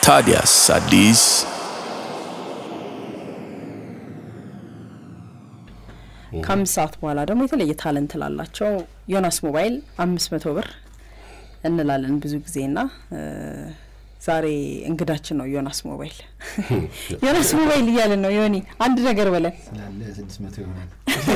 ታዲያስ አዲስ ከአምስት ሰዓት በኋላ ደግሞ የተለየ ታለንት ላላቸው ዮናስ ሞባይል አምስት መቶ ብር እንላለን ብዙ ጊዜ ና ዛሬ እንግዳችን ነው ዮናስ ሞባይል ዮናስ ሞባይል እያለን ነው ዮኒ አንድ ነገር በለን ስላለ ስድስት መቶ ይሆናል።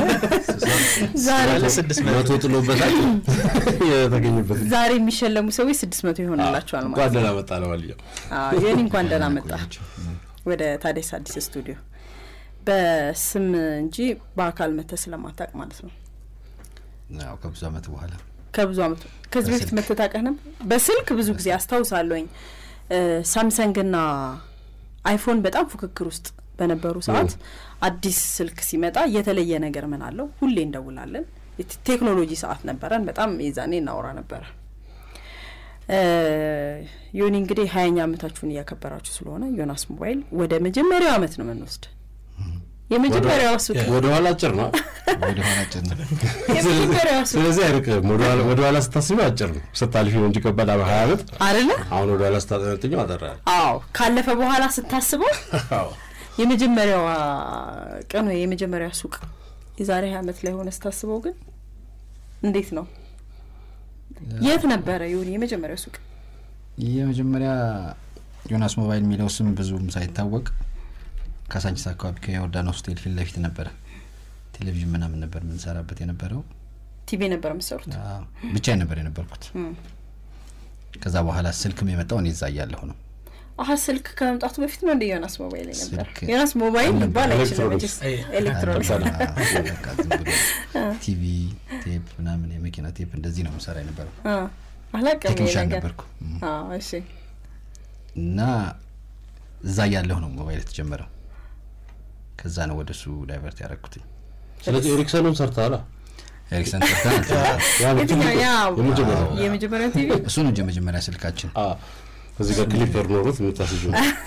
ዛሬ መቶ ጥሎበታል የተገኘበት ዛሬ የሚሸለሙ ሰዎች ስድስት መቶ ይሆንላቸዋል ማለት እንኳን ደህና መጣ ለማንኛውም አዎ ዮኒ እንኳን ደህና መጣ ቆያችሁ። ወደ ታዲያስ አዲስ ስቱዲዮ በስም እንጂ በአካል መተህ ስለማታውቅ ማለት ነው ያው ከብዙ ዓመት በኋላ ከብዙ አመት ከዚህ በፊት በስልክ። መተታቀህ ነበር በስልክ ብዙ ጊዜ አስታውሳለሁኝ ሳምሰንግና አይፎን በጣም ፉክክር ውስጥ በነበሩ ሰዓት አዲስ ስልክ ሲመጣ የተለየ ነገር ምን አለው ሁሌ እንደውላለን የት- ቴክኖሎጂ ሰዓት ነበረን በጣም የዛኔ እናወራ ነበረ እ፣ ዮኒ እንግዲህ ሀያኛ አመታችሁን እያከበራችሁ ስለሆነ ዮናስ ሞባይል ወደ መጀመሪያው አመት ነው የምንወስድ የመጀመሪያው ሱቅ ወደ ኋላ አጭር ነው ወደ ኋላ ጭን የመጀመሪያው ሱቅ ስለዚህ አይርቅም ወደ ኋላ- ወደ ኋላ ስታስቢ አጭር ነው ስታልፊ ነው እንጂ ከባድ አመ ሀያ ዓመት አይደለ አሁን ወደ ኋላ ስታጠነጥኘው አጠራ አዎ ካለፈ በኋላ ስታስበው የመጀመሪያዋ ቀን ወይ የመጀመሪያ ሱቅ የዛሬ ሀያ አመት ላይ ሆነ ስታስበው ግን እንዴት ነው? የት ነበረ ይሁን የመጀመሪያው ሱቅ? የመጀመሪያ ዮናስ ሞባይል የሚለው ስም ብዙም ሳይታወቅ ካሳንቺስ አካባቢ ከዮርዳኖስ ሆቴል ፊት ለፊት ነበረ ቴሌቪዥን ምናምን ነበር የምንሰራበት የነበረው ቲቪ ነበር የምትሰሩት? አዎ፣ ብቻዬን ነበር የነበርኩት ከዛ በኋላ ስልክም የመጣው እኔ እዛ እያለሁ ነው አሀ ስልክ ከመምጣቱ በፊት ነው እንደ ዮናስ ሞባይል ነበር። ስልክ ዮናስ ሞባይል አልነበረም። ሊባል አይችልም ኤሌክትሮኒክስ። መቼስ ኤሌክትሮኒክስ። አዎ፣ በቃ ዝም ብሎ ቲቪ ቴፕ ምናምን የመኪና ቴፕ እንደዚህ ነው የምሰራ የነበረው አ፣ አላውቅም ይሄ ቴክኒሻን ነገር። ነበርኩ እም። አዎ እሺ። እና እዛ እያለሁ ነው ሞባይል የተጀመረው ከዛ ነው ወደ እሱ ዳይቨርት ያደረግኩትኝ ስለዚህ ኤሪክሰኑን ሰርተሃል ኤሪክሰን ጠርተን ያ ነው የትኛው ትልቁ- ያ የመጀመሪያው የመጀመሪያው ቲቪ እሱ ነው የመጀመሪያ ስልካችን አ፣ እዚህ ጋር ክሊፐር ኖሮት የምታስጁ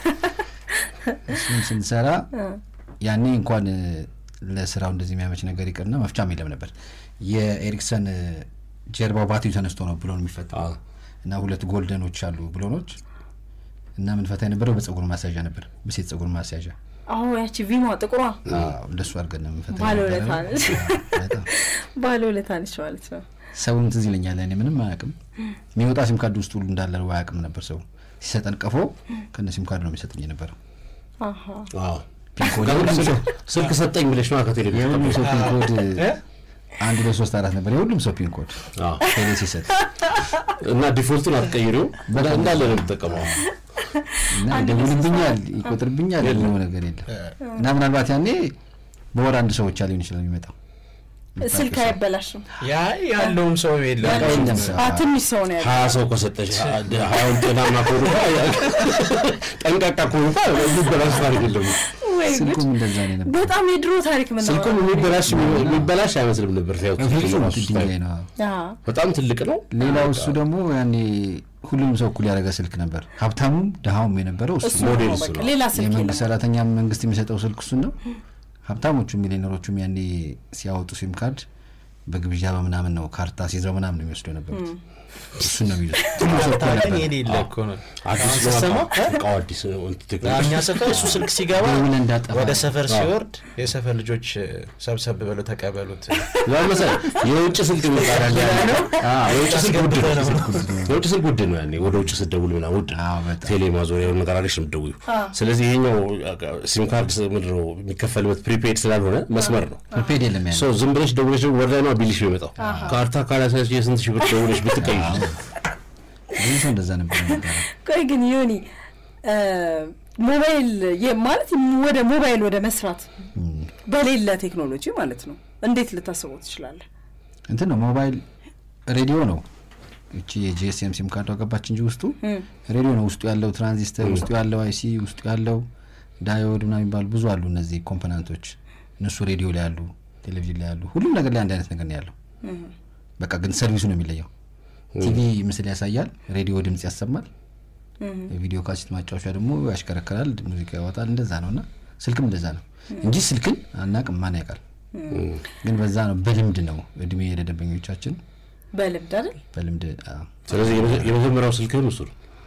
እሱን ስንሰራ ያኔ እንኳን እ፣ ለስራው እንደዚህ የሚያመች ነገር ይቅርና መፍቻም የለም ነበር የኤሪክሰን እ፣ ጀርባው ባትሪ ተነስቶ ነው ብሎን የሚፈታው አዎ። እና ሁለት ጎልደኖች አሉ ብሎኖች እና ምንፈታ የነበረው በጸጉር ማስያዣ ነበር በሴት ጸጉር ማስያዣ አዎ ያቺ ቪማ ጥቁሯ አዎ፣ እንደሱ አድርገን ነው የምንፈታ ባለውለታ የነበረው። ነች። አዎ፣ በጣም ባለውለታ ነች ማለት ነው። ሰውም ትዝ ይለኛል እኔ ምንም አያውቅም የሚወጣ ሲም ካርድ ውስጥ ሁሉ እንዳለ ነው አያውቅም ነበር ሰው ሲሰጠን ቀፎ ከነ ሲም ካርድ ነው የሚሰጠኝ የነበረው አሀ ፒንኮድ የሁሉም ሰው ስልክ ሰጠኝ ብለሽ ነው ከቴሌቪዥን የሁሉም ሰው ፒንኮድ አንድ ሁለት ሶስት አራት ነበር የሁሉም ሰው ፒንኮድ አዎ። ቴሌ ሲሰጥ እና ዲፎልቱን አትቀይሪው እንዳለ ነው የምጠቀመው እና ይደውልብኛል ይቆጥርብኛል የለው ነገር የለም እና ምናልባት ያኔ በወር አንድ ሰው ብቻ ሊሆን ይችላል የሚመጣው ስልክ አይበላሽም። ያ ያለውም ሰው የለም የለም ሰው። አ ትንሽ ሰው ነው ያለው። ሀያ ሰው ከሰጠሽ ሀያውን ጤናማ ከሆኑ ጠንቃቃ ከሆኑ የሚበላሽ ታሪክ የለም ወይ ጉድ! ስልኩም እንደዛ ነው የነበረው በጣም የድሮ ታሪክ ምን ነው? ስልኩም የሚበላሽ የሚበላሽ አይመስልም ነበር ሲያዩት ፍጹም ራሱ ድንጋይ ስታይ። ነው አዎ በጣም ትልቅ ነው ሌላው እሱ ደግሞ ያኔ ሁሉም ሰው እኩል ያደረገ ስልክ ነበር ሀብታሙም ድሀውም የነበረው እሱ እሱ ነው። ሞዴል ነው እሱ በቃ ነው። ሌላ ስልክ የመንግስት የለም። ሰራተኛ መንግስት የሚሰጠው ስልክ እሱን ነው ሀብታሞቹ ሚሊዮነሮቹም ያኔ ሲያወጡ ሲም ካርድ በግብዣ በምናምን ነው ካርታ ሲይዘው ምናምን ነው የሚወስዱ የነበሩት እሱን ነው የሚይዙት ሁሉም ሰው እኩል ታውቀኝ ነበር። የሌለ እኮ ነው አዲስ አሁን ነው ስትሰማ እቃው አዲስ ነው እንትን ቴክኖሎጂ እኛ ሰፈር እሱ ስልክ ሲገባ ደውለህ እንዳጠፋ ወደ ሰፈር አዎ። ሲወርድ የሰፈር ልጆች ሰብሰብ ብለው ተቀበሉት ያ መሰለህ የውጭ ስልክ የሚባል አለ ያለ አዎ፣ የውጭ ስልክ ውድ ነው የውጭ ስልክ ውድ ነው ያኔ ወደ ውጭ ስትደውል ምናምን ውድ ነው አዎ፣ በጣም። ቴሌ ማዞሪያ የሆነ ነገር አለሽ ነው የምትደውይው ስለዚህ ይሄኛው ሲም ካርድ ምንድን ነው የሚከፈልበት ፕሪፔድ ስላልሆነ መስመር ነው ፕሪፔድ የለም ያኔ ሰው ዝም ብለሽ ደውለሽ ወደ ላይ ነው ቢልሽ የሚመጣው ካርታ ካላሳች የስንት ሺህ ብር ደውለሽ ብትቀይሽ ብዙ ሰው እንደዛ ነበር የነበረው። ቆይ ግን ዮኒ እ፣ ሞባይል የ- ማለት ወደ ሞባይል ወደ መስራት በሌለ ቴክኖሎጂ ማለት ነው እንዴት ልታስበው ትችላለህ? እንትን ነው ሞባይል ሬዲዮ ነው እቺ የጂኤስኤም ሲም ካርዷ ገባች እንጂ ውስጡ ሬዲዮ ነው ውስጡ ያለው ትራንዚስተር ውስጡ ያለው አይሲ ውስጡ ያለው ዳዮድ ምናምን የሚባሉ ብዙ አሉ እነዚህ ኮምፖናንቶች እነሱ ሬዲዮ ላይ ያሉ ቴሌቪዥን ላይ ያሉ ሁሉም ነገር ላይ አንድ አይነት ነገር ነው ያለው በቃ ግን ሰርቪሱ ነው የሚለየው ቲቪ ምስል ያሳያል ሬዲዮ ድምጽ ያሰማል የቪዲዮ ካሴት ማጫወቻ ደግሞ ያሽከረክራል ሙዚቃ ያወጣል እንደዛ ነው እና ስልክም እንደዛ ነው እንጂ ስልክን አናቅም ማን ያውቃል ግን በዛ ነው በልምድ ነው እድሜ ለደንበኞቻችን በልምድ አይደል? በልምድ አዎ። ስለዚህ የመጀ- የመጀመሪያው ስልክህን እሱ ነው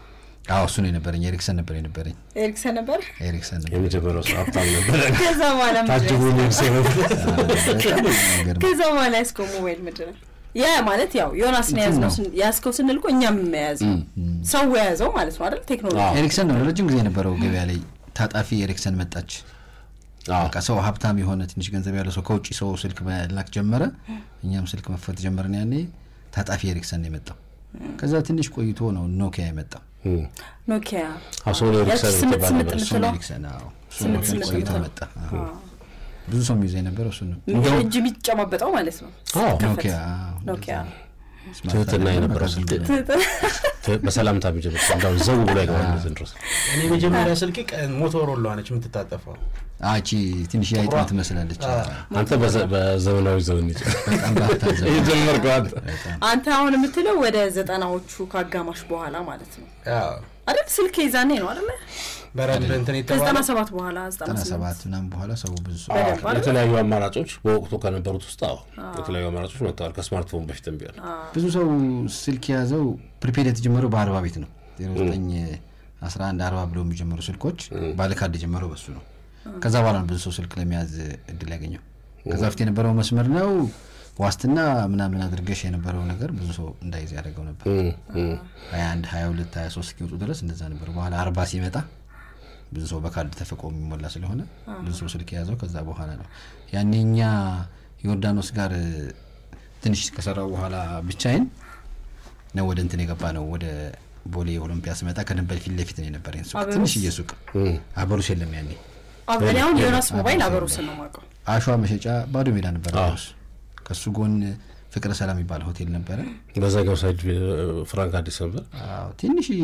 አዎ እሱ ነው የነበረኝ ኤሪክሰን ነበር የነበረኝ ኤሪክሰን ነበር። ኤሪክሰን ነበር የመጀመሪያው ሰው ሀብታም ነበረ ከዛ በኋላ ምንድን ታጅቦ ነው የሚሄድ ሰው ነበር በጣም የሚገርም ከዛ በኋላ ያስከው ሞባይል ምንድን ነው? ያ ማለት ያው ዮናስን የያዝነው ስን- ያዝከው ስንል እኮ እኛም የያዝ ነው ሰው የያዘው ማለት ነው አይደል? ቴክኖሎጂ አዎ። ኤሪክሰን ነው ለረጅም ጊዜ የነበረው ገበያ ላይ ታጣፊ ኤሪክሰን መጣች አዎ። በቃ ሰው ሀብታም የሆነ ትንሽ ገንዘብ ያለው ሰው ከውጭ ሰው ስልክ መላክ ጀመረ እኛም ስልክ መክፈት ጀመርን ያኔ ታጣፊ ኤሪክሰን ነው የመጣው ከዛ ትንሽ ቆይቶ ነው ኖኪያ የመጣው እም። ኖኪያ አዎ፣ ሶኒ ያቺ ኤሪክሰን ስምንት ትባል ስምንት ነበር። ሶኒ የምትለው ኤሪክሰን አዎ እሱ ስምንት ነው ስምንት ቆይቶ የምትለው። መጣ አዎ። ብዙ ሰው የሚይዘው የነበረው እሱ ነው እንደ እጅ የሚጨማበጠው ማለት ነው። አዎ። ከፈት። ኖኪያ አዎ። ኖኪያ ስማርት ትህትና አይደለም፣ የነበረው በቃ ስልክ ዝም ብሎ ት- በሰላምታ የሚጀምር እንዳው ዘው ብሎ አይገባም ድረስ እኔ መጀመሪያ ስልክ ሞቶሮላ ነች የምትታጠፈው። አቺ ትንሽ የአይጥ ጥቁሯ? ትመስላለች አንተ በዘ- በዘመናዊ ዘመን ይጭ በጣም ባታዘብ የጀመርከው አንተ አንተ አሁን የምትለው ወደ ዘጠናዎቹ ከአጋማሽ በኋላ ማለት ነው አዎ። አይደል? ስልክ የዛኔ ነው አይደለ? በረድ እንትን ከዘጠና የተባለ ሰባት በኋላ ዘጠና ዘጠና ስምንት ሰባት ምናምን በኋላ ሰው ብዙ ሰው በደንብ አይደል? የተለያዩ አማራጮች በወቅቱ ከነበሩት ውስጥ አዎ የተለያዩ አማራጮች መጥተዋል ከስማርትፎን በፊትም ቢሆን ብዙ ሰው ስልክ የያዘው ፕሪፔድ የተጀመረው በአርባ ቤት ነው ዜሮ ዘጠኝ አስራ አንድ አርባ ብሎ የሚጀምሩ ስልኮች ባለካርድ የጀመረው በሱ ነው ከዛ በኋላ ነው ብዙ ሰው ስልክ ለመያዝ እድል ያገኘው ከዛ በፊት የነበረው መስመር ነው ዋስትና ምናምን አድርገሽ የነበረው ነገር ብዙ ሰው እንዳይዝ ያደርገው ነበር እም፣ እም። ሀያ አንድ ሀያ ሁለት ሀያ ሶስት እስኪወጡ ድረስ እንደዛ ነበር በኋላ አርባ ሲመጣ ብዙ ሰው በካርድ ተፈቆ የሚሞላ ስለሆነ ብዙ ሰው ስልክ የያዘው ከዛ በኋላ ነው ያኔ እኛ ዮርዳኖስ ጋር እ፣ ትንሽ ከሰራው በኋላ ብቻዬን ነው ወደ እንትን የገባ ነው ወደ ቦሌ ኦሎምፒያ ስመጣ ከደንበል ፊት ለፊት ነው የነበረኝ ሱቅ አበሩስ? ትንሽዬ ሱቅ አበሩስ የለም ያኔ አብ- እኔ አሁን ዮናስ ሞባይል አበሩስን ነው የማውቀው። አሸዋ መሸጫ ባዶ ሜዳ ነበር አዎ። አበሩስ ከሱ ጎን ፍቅረ ሰላም የሚባል ሆቴል ነበረ በዛኛው ሳይድ ፍራንክ አዲስ ነበር አዎ ትንሽዬ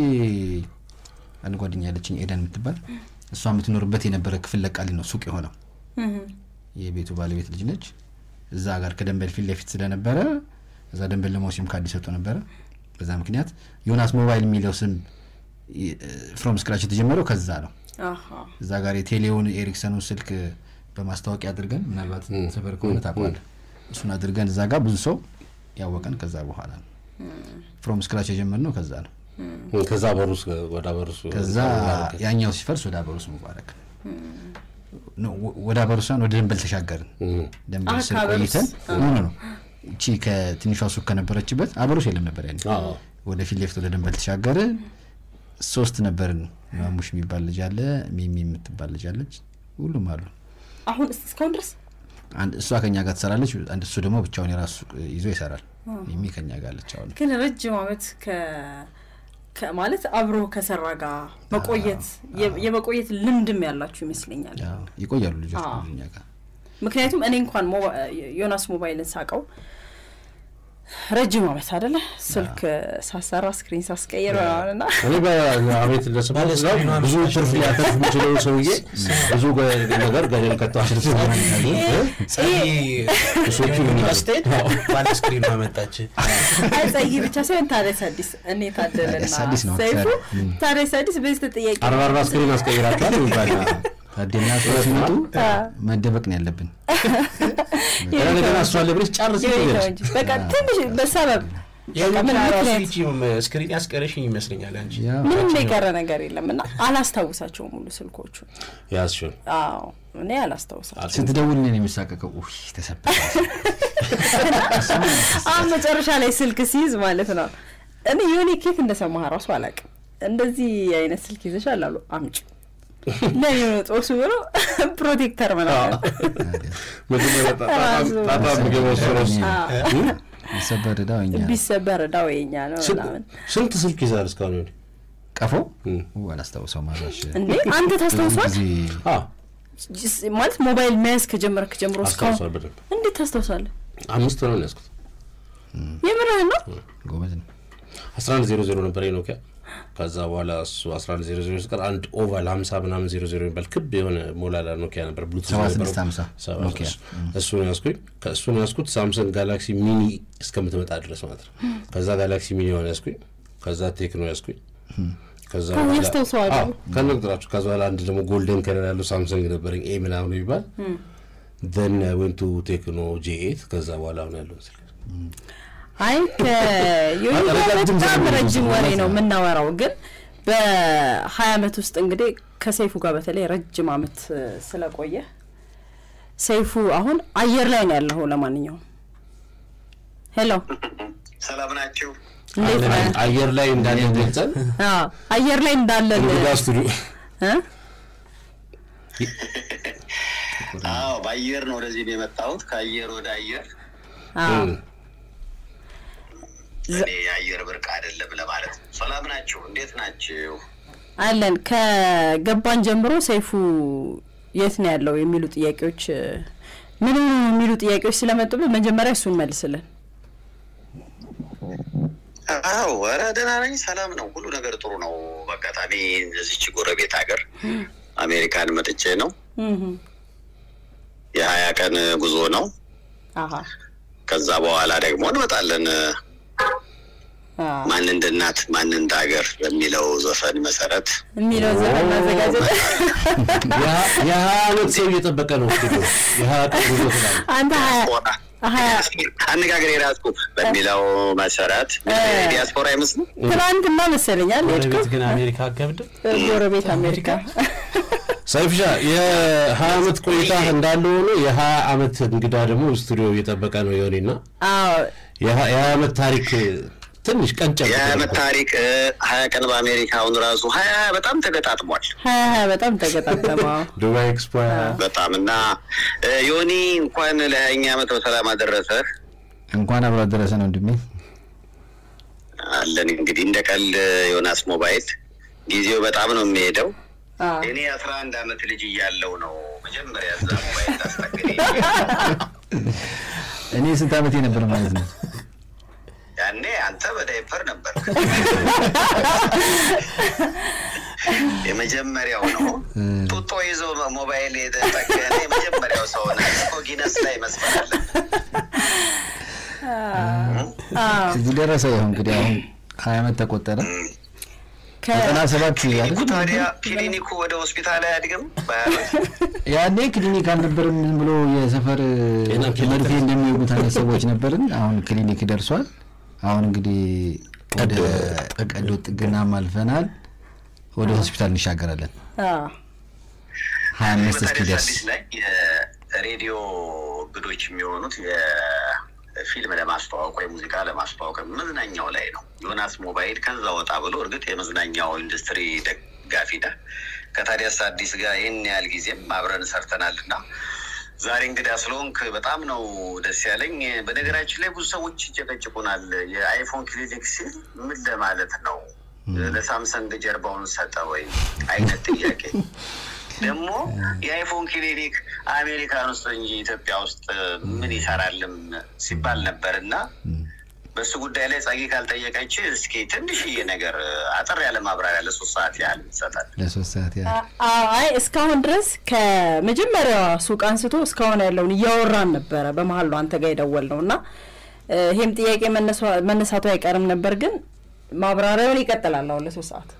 አንድ ጓደኛ ያለችኝ ኤደን የምትባል እሷ የምትኖርበት የነበረ ክፍል ለቃሊ ነው ሱቅ የሆነው የቤቱ ባለቤት ልጅ ነች እዛ ጋር ከደንበል ፊት ለፊት ስለነበረ እዛ ደንበል ደግሞ ሲም ካርድ ይሰጡ ነበረ በዛ ምክንያት ዮናስ ሞባይል የሚለው ስም ፍሮም ስክራች የተጀመረው ከዛ ነው አሃ። እዛ ጋር የቴሌውን ኤሪክሰኑን ስልክ በማስታወቂያ አድርገን ምናልባት ሰፈር ከሆነ ታውቀዋለህ እሱን አድርገን እዛ ጋር ብዙ ሰው ያወቀን ከዛ በኋላ ነው ፍሮም ስክራች የጀመርነው ከዛ ነው እም፣ ከዛ በሩስ ወደ በሩስ ከዛ ያኛው ሲፈርስ ወደ አበሩስ ሙባረክ ነው ወ- ወደ አበሩሳን ወደ ደንበል ተሻገርን ደንበል አህ፣ ስር ከአበሩስ? ቆይተን ኖ ኖ ኖ እቺ ከትንሿ ሱቅ ከነበረችበት አበሩስ የለም ነበር ያኔ አዎ። ወደ ፊት ለፊት ወደ ደንበል ተሻገርን ሶስት ነበርን ማሙሽ የሚባል ልጅ አለ ሚሚ የምትባል ልጅ አለች ሁሉም አሉ አሁን እስ- እስካሁን ድረስ አንድ እሷ ከኛ ጋር ትሰራለች አንድ እሱ ደግሞ ብቻውን የራሱ ሱቅ ይዞ ይሰራል ሚሚ ከኛ ጋር አለች አሁን ግን ረጅም አመት ከ ከ- ማለት አብሮ ከሰራ ጋር መቆየት የ- የመቆየት ልምድም ያላችሁ ይመስለኛል። ያው ይቆያሉ ልጆች አዎ። ብዙ እኛ ጋር ምክንያቱም እኔ እንኳን ሞባ- ዮናስ ሞባይልን ሳቀው ረጅም አመት አደለ ስልክ ሳሰራ ስክሪን ሳስቀይር ምናምን እና እኔ በአቤት እንደሰማሁት እዛው ብዙ ትርፍ ሊያተርፍ የሚችለው ሰውዬ ብዙ ገ- ነገር ገደል ከተዋል እሶቹ ስቴድ ባለ ስክሪን አመጣች። አይ ጸጊ ብቻ ሳይሆን ታዲያስ አዲስ እኔ ታደለና ታዲያስ አዲስ ነው ሰይፉ አክሰር። ም። ታዲያስ አዲስ በዚህ ተጠያቂ አርባ አርባ ስክሪን አስቀይራችኋል ይባል ታዴና ሰው ሲመጡ መደበቅ ነው ያለብን እንደገና እሷ ለብሬስ ጨርስ የሁኔታው እንጂ በቃ ትንሽ በሰበብ የምን ራሱ ምክንያት ይቺ ስክሪን ያስቀረሽኝ ይመስለኛል አንቺ ያው ምንም የቀረ ነገር የለም እና አላስታውሳቸውም ሙሉ ስልኮቹ ያዝሽውን አዎ እኔ አላስታውሳቸው ስትደውል እኔን የሚሳቀቀው ውይ ተሰበረ አሁን መጨረሻ ላይ ስልክ ሲይዝ ማለት ነው እኔ የሆነ ኬት እንደሰማህ ራሱ አላውቅም እንደዚህ አይነት ስልክ ይዘሻል አሉ አምጪ ለኔ ነው ጦሱ ብሎ ፕሮቴክተር ምናምን መጀመሪያ ራሱ- ጣጣ ምግብ ወሰሮስ ሰበር እዳው እኛ ቢሰበር እዳው የኛ ነው ምናምን ስንት ስልክ ይዛል እስካሁን ወዲህ? ቀፎ እም። ው አላስታውሰው ማዛሽ እንዴ አንተ ታስታውሷል ጊዜ አዎ ጅስ- ማለት ሞባይል መያዝ ከጀመርክ ጀምሮ እስካሁን አስታውሷል በደንብ እንዴት ታስታውሳለህ አምስት ነው ያዝኩት የምርህን ነው ጎበዝ ነው አስራ አንድ ዜሮ ዜሮ ነበር ኖኪያ ከዛ በኋላ እሱ አስራ አንድ ዜሮ ዜሮ ሲቀር አንድ ኦቫል ሀምሳ ምናምን ዜሮ ዜሮ የሚባል ክብ የሆነ ሞላላ ኖኪያ ነበር ብሉቱዝ ሰባ ነበረው። ስድስት ሀምሳ ሰባ ኖኪያ። ስድስት እሱን ያዝኩኝ ከእሱን ያዝኩት ሳምሰንግ ጋላክሲ ሚኒ እስከምትመጣ ድረስ ማለት ነው ከዛ ጋላክሲ ሚኒ ሆነ ያዝኩኝ ከዛ ቴክኖ ያዝኩኝ ከዛ ከዛ በኋላ- ያስታውሰዋል። አዎ፣ ከነግራችሁ ከዛ በኋላ አንድ ደግሞ ጎልደን ከለር ያለው ሳምሰንግ ነበረኝ ኤ ምናምን የሚባል ዘን ወንቱ ቴክኖ ጄ ኤት ከዛ በኋላ አሁን ያለውን ስልክ አይ ከዮኒ ጋር ረጅም በጣም ዘመን ረጅም ነው ወሬ ማለት ነው ነው። የምናወራው፣ ግን በሀያ አመት ውስጥ እንግዲህ ከሰይፉ ጋር በተለይ ረጅም አመት እ፣ ስለቆየ ሰይፉ አሁን አየር ላይ ነው ያለኸው። ለማንኛውም ሄሎ፣ ሰላም ናችሁ? እንዴት ነህ? አየር ላይ እንዳለ ገልጸን አዎ፣ አየር ላይ እንዳለን እንግዳ ስቱዲዮ እ? አዎ በአየር ነው ወደዚህ ነው የመጣሁት። ከአየር ወደ አየር አዎ። እኔ የአየር ብርቅ አይደለም ለማለት ነው። ሰላም ናችሁ? እንዴት ናችሁ? አለን ከገባን ጀምሮ ሰይፉ የት ነው ያለው የሚሉ ጥያቄዎች እ፣ ምን ሆኖ ነው የሚሉ ጥያቄዎች ስለመጡብን መጀመሪያ እሱን መልስልን። አዎ ኧረ ደህና ነኝ። ሰላም ነው። ሁሉ ነገር ጥሩ ነው። በአጋጣሚ እዚች ጎረቤት ሀገር አሜሪካን መጥቼ ነው። እህ፣ የሀያ ቀን ጉዞ ነው። አሀ ከዛ በኋላ ደግሞ እንመጣለን። አ፣ ማን እንደ እናት ማን እንደ ሀገር በሚለው ዘፈን መሰረት የሚለው ዘፈን ማዘጋጀት የሀያ አመት ሰው እየጠበቀ ነው ስቱዲዮ የሀያ ቀን ጉዞ ትላለህ። አንተ ሀያ ሀያ አነጋገር የራስኩ በሚለው መሰረት ዲያስፖራ አይመስልም። ትናንትና መሰለኛል ሄድኩ ጎረቤት ግን አሜሪካ አገብድም ጎረቤት አሜሪካ ሰይፍሻ የሀያ አመት ቆይታ እንዳለ ሆኖ የሀያ አመት እንግዳ ደግሞ ስቱዲዮ እየጠበቀ ነው የሆኔና አዎ የሀያ አመት ታሪክ ትንሽ ቀንጨብ የሀያ ዓመት ታሪክ እ፣ ሀያ ቀን በአሜሪካ አሁን ራሱ ሀያ በጣም ተገጣጥሟል። ሀያ ሀያ በጣም ተገጣጠመ ዱባይ ኤክስፖ በጣም እና እ፣ ዮኒ እንኳን ለሀያኛ ዓመት በሰላም አደረሰህ እንኳን አብሮ አደረሰ ነው ወንድሜ። አለን እንግዲህ እንደ ቀልድ ዮናስ ሞባይል ጊዜው በጣም ነው የሚሄደው። አዎ እኔ አስራ አንድ ዓመት ልጅ እያለው ነው መጀመሪያ እዛ ሞባይል ታስጠግኝ እኔ ስንት ዓመቴ ነበር ማለት ነው? ያኔ አንተ በዳይፐር ነበር። የመጀመሪያው ነው ጡጦ ይዞ ሞባይል የተጠገነ የመጀመሪያው ሰው ነ እኮ ጊነስ ላይ መስፈር አለን። እዚህ ደረሰ። ይኸው እንግዲህ አሁን ሀያ ዓመት ተቆጠረ። ከ- ዘጠና ሰባት ክሊኒኩ አይደል? ታዲያ ክሊኒኩ ወደ ሆስፒታል አያድግም? በዓመት ያኔ ክሊኒክ አልነበርም። ዝም ብሎ የሰፈር ጤና ኬላ መርፌ እንደሚወጉት አይነት ሰዎች ነበርን። አሁን ክሊኒክ ደርሷል። አሁን እንግዲህ ወደ ቀዶ ጥገናም አልፈናል። ወደ ሆስፒታል እንሻገራለን። አዎ ሀያ አምስት በታዲያ እስኪደርስ አዲስ ላይ የሬዲዮ እንግዶች የሚሆኑት የፊልም ለማስተዋወቅ ወይ ሙዚቃ ለማስተዋወቅ መዝናኛው ላይ ነው። ዮናስ ሞባይል ከዛ ወጣ ብሎ እርግጥ የመዝናኛው ኢንዱስትሪ ደጋፊ ነህ። ከታዲያስ አዲስ ጋር ይህን ያህል ጊዜም አብረን ሰርተናል እና ዛሬ እንግዳ ስለሆንክ በጣም ነው ደስ ያለኝ። በነገራችን ላይ ብዙ ሰዎች ይጨቀጭቁናል። የአይፎን ክሊኒክ ሲል ምን ለማለት ነው? ለሳምሰንግ ጀርባውን ሰጠ ወይ አይነት ጥያቄ ደግሞ የአይፎን ክሊኒክ አሜሪካን ውስጥ እንጂ ኢትዮጵያ ውስጥ ምን ይሰራልም ሲባል ነበር እና በሱ ጉዳይ ላይ ጸጊ ካልጠየቀች እስኪ ትንሽዬ ነገር አጠር ያለ ማብራሪያ ለሶስት ሰዓት ያህል ይሰጣል። ለሶስት ሰዓት ያህል አ- አይ እስካሁን ድረስ ከመጀመሪያዋ ሱቅ አንስቶ እስካሁን ያለውን እያወራን ነበረ። በመሀል ነው አንተ ጋር የደወል ነው እና እ፣ ይሄም ጥያቄ መነሷ- መነሳቱ አይቀርም ነበር፣ ግን ማብራሪያውን ይቀጥላል አሁን ለሶስት ሰዓት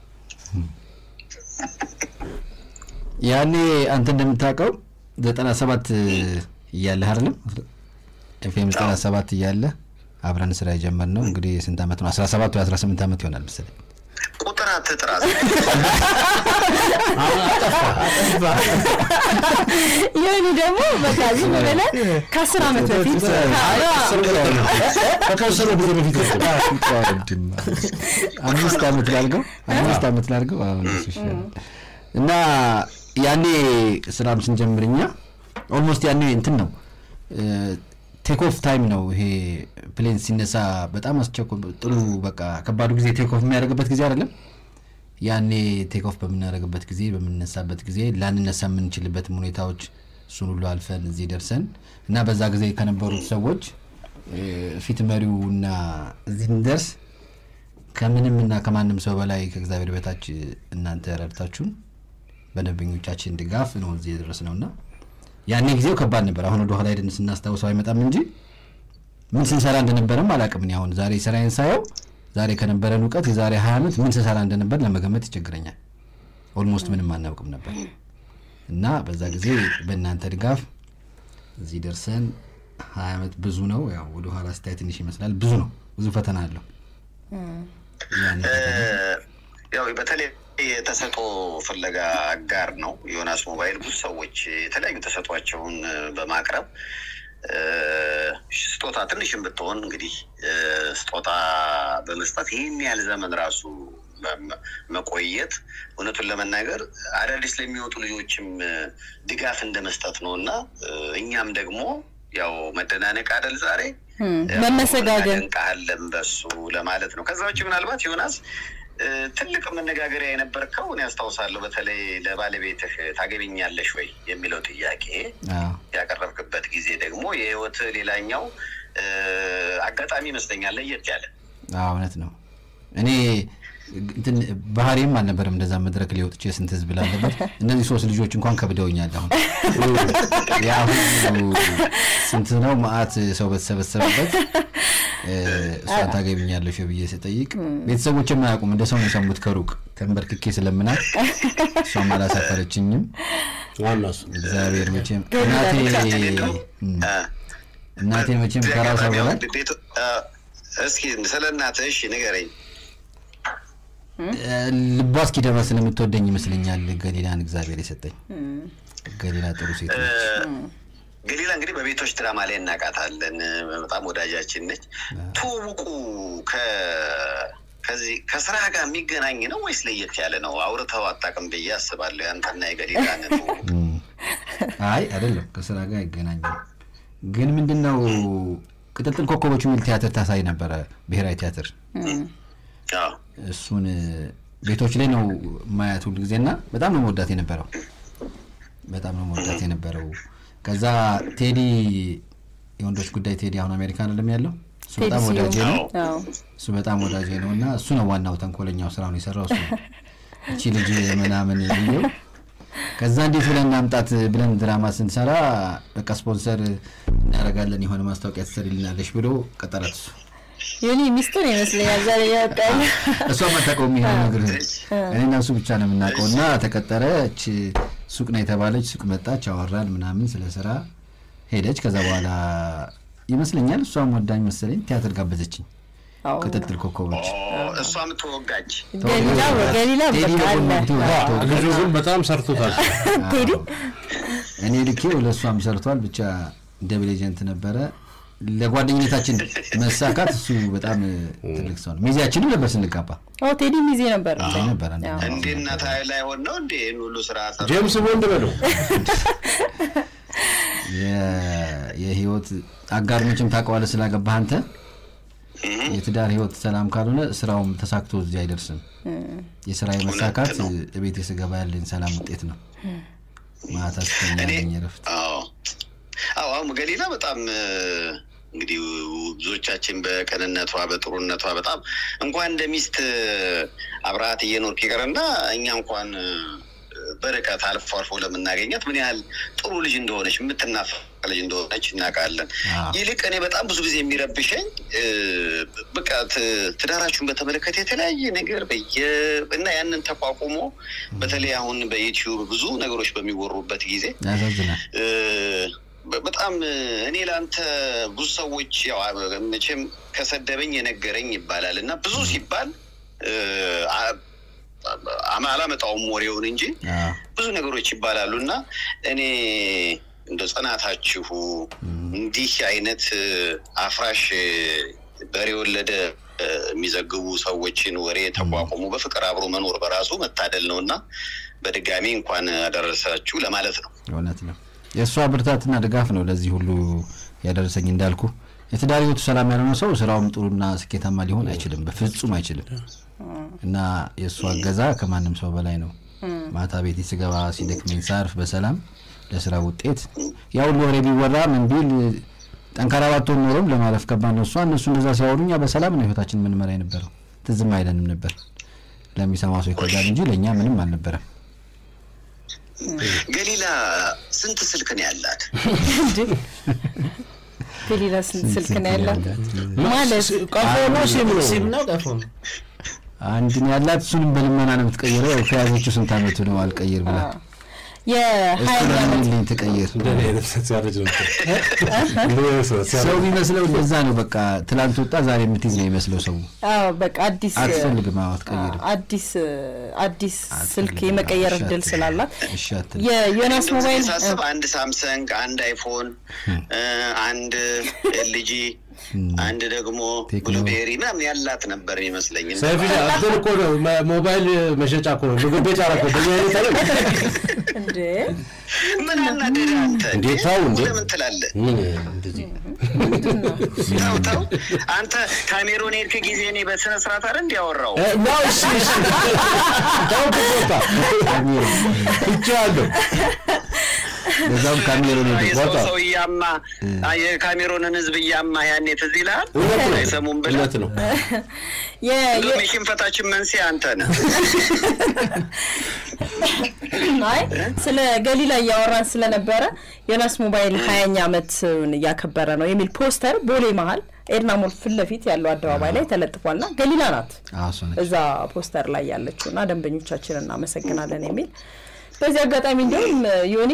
ያኔ አንተ እንደምታውቀው ዘጠና ሰባት እያለህ አይደለም ኤፍኤም ዘጠና ሰባት እያለ አብረን ስራ የጀመርነው እንግዲህ ስንት ዓመት ነው? አስራ ሰባት ወይ አስራ ስምንት ዓመት ይሆናል መሰለኝ። ቁጥር አትጥራ። ይህኒ ደግሞ በቃ ዝም ብለህ ከአስር ዓመት በፊት ከተወሰነ ጊዜ በፊት አምስት ዓመት ላድርገው አምስት ዓመት ላድርገው አሁን እሱ ይሻላል። እና ያኔ ስራም ስንጀምር እኛ ኦልሞስት ያኔ እንትን ነው ቴክ ኦፍ ታይም ነው ይሄ ፕሌን ሲነሳ በጣም አስቸኮ ጥሩ በቃ ከባዱ ጊዜ ቴክ ኦፍ የሚያደርግበት ጊዜ አይደለም ያኔ ቴክ ኦፍ በምናደርግበት ጊዜ በምንነሳበት ጊዜ ላንነሳ የምንችልበትም ሁኔታዎች እሱን ሁሉ አልፈን እዚህ ደርሰን እና በዛ ጊዜ ከነበሩት ሰዎች እ፣ ፊት መሪው እና እዚህ እንደርስ ከምንም እና ከማንም ሰው በላይ ከእግዚአብሔር በታች እናንተ ረድታችሁን በደንበኞቻችን ድጋፍ ነው እዚህ የደረስ ነው እና ያኔ ጊዜው ከባድ ነበር። አሁን ወደ ኋላ ሄደን ስናስታውሰው አይመጣም እንጂ ምን ስንሰራ እንደነበረም አላውቅም። እኔ አሁን ዛሬ ስራዬን ሳየው ዛሬ ከነበረን እውቀት የዛሬ ሀያ ዓመት ምን ስሰራ እንደነበር ለመገመት ይቸግረኛል። ኦልሞስት ምንም አናውቅም ነበር እና በዛ ጊዜ በእናንተ ድጋፍ እዚህ ደርሰን ሀያ ዓመት ብዙ ነው። ያው ወደ ኋላ ስታይ ትንሽ ይመስላል። ብዙ ነው፣ ብዙ ፈተና አለው። ያኔ ፈተና ያው በተለይ የተሰጦ ፍለጋ አጋር ነው ዮናስ ሞባይል። ብዙ ሰዎች የተለያዩ ተሰጧቸውን በማቅረብ ስጦታ ትንሽም ብትሆን እንግዲህ ስጦታ በመስጠት ይህን ያህል ዘመን ራሱ መቆየት እውነቱን ለመናገር አዳዲስ ለሚወጡ ልጆችም ድጋፍ እንደ መስጠት ነው እና እኛም ደግሞ ያው መደናነቅ አደል ዛሬ መመሰጋገን እንቃለን በሱ ለማለት ነው። ከዛ ውጭ ምናልባት ዮናስ ትልቅ መነጋገሪያ የነበርከው እኔ ያስታውሳለሁ። በተለይ ለባለቤትህ ታገቢኛለሽ ወይ የሚለው ጥያቄ ያቀረብክበት ጊዜ ደግሞ የህይወት ሌላኛው አጋጣሚ ይመስለኛል ለየት ያለ እውነት ነው። እኔ እንትን ባህሪም አልነበረም እንደዛ መድረክ ላይ ወጥቼ ስንት ህዝብ ላለበት እነዚህ ሶስት ልጆች እንኳን ከብደውኛል። አሁን ያ ሁሉ ስንት ነው መአት ሰው በተሰበሰበበት እሷን ታገቢኛለሽ ብዬ ስጠይቅ ቤተሰቦች የማያውቁም እንደ ሰው ነው የሰሙት ከሩቅ ተንበርክኬ ስለምናት እሷም አላሳፈረችኝም። ዋና እሱ እግዚአብሔር መቼም እናቴ እናቴ መቼም ከራሷ በላይ እስኪ ስለ እናትህ እሺ ንገረኝ። ልቧ እስኪደርስ ስለምትወደኝ ይመስለኛል ገሊላን እግዚአብሔር የሰጠኝ። ገሊላ ጥሩ ሴት ነች። ገሊላ እንግዲህ በቤቶች ድራማ ላይ እናውቃታለን። በጣም ወዳጃችን ነች። ትውውቁ ከዚህ ከስራ ጋር የሚገናኝ ነው ወይስ ለየት ያለ ነው? አውርተው አታውቅም ብዬ አስባለሁ። ያንተና የገሊላን ትውውቅ። አይ አይደለም፣ ከስራ ጋር አይገናኝም። ግን ምንድን ነው ቅጥልጥል ኮከቦች የሚል ቲያትር ታሳይ ነበረ ብሔራዊ ቲያትር እሱን ቤቶች ላይ ነው ማያት ሁሉ ጊዜ እና በጣም ነው መወዳት የነበረው በጣም ነው መወዳት የነበረው። ከዛ ቴዲ የወንዶች ጉዳይ ቴዲ አሁን አሜሪካን አይደለም ያለው እሱ በጣም ወዳጄ ነው። እሱ በጣም ወዳጄ ነው እና እሱ ነው ዋናው ተንኮለኛው ስራውን የሰራው እሱ ነው። እቺ ልጅ ምናምን ብዬው ከዛ እንዴት ብለን እናምጣት ብለን ድራማ ስንሰራ በቃ ስፖንሰር እናደርጋለን የሆነ ማስታወቂያ ትሰሪልናለሽ ብሎ ቀጠራት እሱ ዮኒ ሚስጥር ይመስለኛል ዛሬ ያወጣል። እሷ አታውቀውም ይሄ ነገር እኔና እሱ ብቻ ነው የምናውቀው። እና ተቀጠረች፣ ሱቅ ነው የተባለች ሱቅ መጣች፣ አወራን ምናምን ስለ ስራ ሄደች። ከዛ በኋላ ይመስለኛል እሷም ወዳኝ መሰለኝ ቲያትር ጋበዘችኝ። ቅጥጥል ኮከቦች እሷም ተወጋጅ ገሊላ ገሊላ በቃ አለ ልጁ ግን በጣም ሰርቶታል። ቴዲ እኔ ልኬው ለእሷም ሰርቷል። ብቻ ደብል ኤጀንት ነበረ። ለጓደኝነታችን መሳካት እሱ በጣም ትልቅ ሰው ነው። ሚዜያችንም ነበር ስንጋባ ኦ ቴዲ ሚዜ ነበር ሚዜ ነበር። አንድ አዎ። እንዴ እናት ላይ ሆን ነው እንዴ ይህን ሁሉ ስራ ሰራ? ጄምስ ቦንድ በለው የ- የህይወት አጋር መቼም ታውቀዋለህ ስላገባህ አንተ የትዳር ህይወት ሰላም ካልሆነ ስራውም ተሳክቶ እዚህ አይደርስም። የስራ መሳካት ቤት ስገባ ያለኝ ሰላም ውጤት ነው። ማታ ስተኛ ያለኝ እረፍት አዎ አዎ አሁን ገሊላ በጣም እ፣ እንግዲህ ብዙዎቻችን በቅንነቷ በጥሩነቷ በጣም እንኳን እንደ ሚስት እ፣ አብረሃት እየኖርክ ይቀርና እኛ እንኳን እ፣ በርቀት አልፎ አልፎ ለምናገኛት ምን ያህል ጥሩ ልጅ እንደሆነች የምትናፈቅ ልጅ እንደሆነች እናውቃለን። አዎ። ይልቅ እኔ በጣም ብዙ ጊዜ የሚረብሸኝ እ፣ በቃ ት- ትዳራችሁን በተመለከተ የተለያየ ነገር በየ እና ያንን ተቋቁሞ በተለይ አሁን በዩቲዩብ ብዙ ነገሮች በሚወሩበት ጊዜ ያሳዝናል። እ፣ በ- በጣም እ፣ እኔ ለአንተ ብዙ ሰዎች ያው አ- መቼም ከሰደበኝ የነገረኝ ይባላል እና ብዙ ሲባል እ፣ አ- አ- አላመጣውም ወሬውን እንጂ አዎ። ብዙ ነገሮች ይባላሉ እና እኔ እንደ ጽናታችሁ እንዲህ አይነት እ፣ አፍራሽ እ፣ በሬ ወለደ እ፣ የሚዘግቡ ሰዎችን ወሬ ተቋቁሞ በፍቅር አብሮ መኖር በራሱ መታደል ነው እና በድጋሚ እንኳን አደረሳችሁ ለማለት ነው። እውነት ነው። የእሷ ብርታትና ድጋፍ ነው ለዚህ ሁሉ ያደረሰኝ። እንዳልኩ የትዳር ህይወቱ ሰላም ያልሆነ ሰው ስራውም ጥሩና ስኬታማ ሊሆን አይችልም፣ በፍጹም አይችልም። እና የእሷ እገዛ ከማንም ሰው በላይ ነው። ማታ ቤቴ ስገባ ሲደክመኝ ሳርፍ በሰላም ለስራ ውጤት ያ ሁሉ ወሬ ቢወራ ምን ቢል ጠንካራ ባትሆን ኖሮም ለማለፍ ከባድ ነው። እሷ እነሱ እንደዛ ሲያወሩ እኛ በሰላም ነው ህይወታችን የምንመራ የነበረው። ትዝም አይለንም ነበር። ለሚሰማ ሰው ይከብዳል እንጂ ለእኛ ምንም አልነበረም። ገሊላ ስንት ስልክ ነው ያላት? ገሊላ ስንት ስልክ ነው ያላት ማለት ቀፎ ነው ሲም ነው ሲም ነው ቀፎ ነው። አንድ ነው ያላት። እሱንም በልመና ነው የምትቀይረው። ያው ከያዘችው ስንት አመቱ ነው አልቀይር ብላ የሀያኛ ዓመት ልኝ ትቀይር እንደኔ አይነት ሲያረጅ ነው እንደኔ አይነት ሰው ሰው ሲያረጅ የሚመስለው እንደዛ ነው። በቃ ትላንት ወጣ ዛሬ የምትይዝ ነው የሚመስለው ሰው አዎ በቃ አዲስ አትፈልግም። አዎ አትቀይርም። አዲስ አዲስ ስልክ አትፈልግም። የመቀየር እሺ እድል አትልም። ስላላት እሺ አትልም። የዮናስ እንደውም ሞባይል ሳስብ አንድ ሳምሰንግ፣ አንድ አይፎን፣ አንድ ኤልጂ፣ አንድ ደግሞ ቴክኖ። ብሉቤሪ ምናምን ያላት ነበር ይመስለኝ። ሰይፍሻ እንትን እኮ ነው መ- ሞባይል መሸጫ እኮ ነው ምግብ ቤት አላኮ በኛ አይነት አለ እንዴ ምን አናደደ አንተ? እንዴ ተው እንዴ ለምን ትላለህ? ምን እንደዚህ ተው ተው አንተ ካሜሮን ሄድክ ጊዜ እኔ በስነ ስርዓት አይደል እንዲያወራው እ፣ ነው እሺ እሺ ተው ቦታ ትቼዋለሁ በዛም ካሜሮን ሄደ የሰው ቦታ። ሰው እያማ የካሜሮንን ህዝብ እያማ ያኔ ትዝ ይልሃል? እውነት ነው አይሰሙም ብለህ እውነት ነው የ- የ- እንደውም የሽንፈታችን መንስኤ አንተ ነህ። አይ ስለ ገሊላ እያወራን ስለነበረ ዮናስ ሞባይል ሀያኛ ዓመትን እያከበረ ነው የሚል ፖስተር ቦሌ መሀል ኤድና ሞል ፊት ለፊት ያለው አደባባይ ላይ ተለጥፏልና ገሊላ ናት አዎ እሷ ነች። እዛ ፖስተር ላይ ያለችው እና ደንበኞቻችን እናመሰግናለን የሚል በዚህ አጋጣሚ እንዲሁም ዮኒ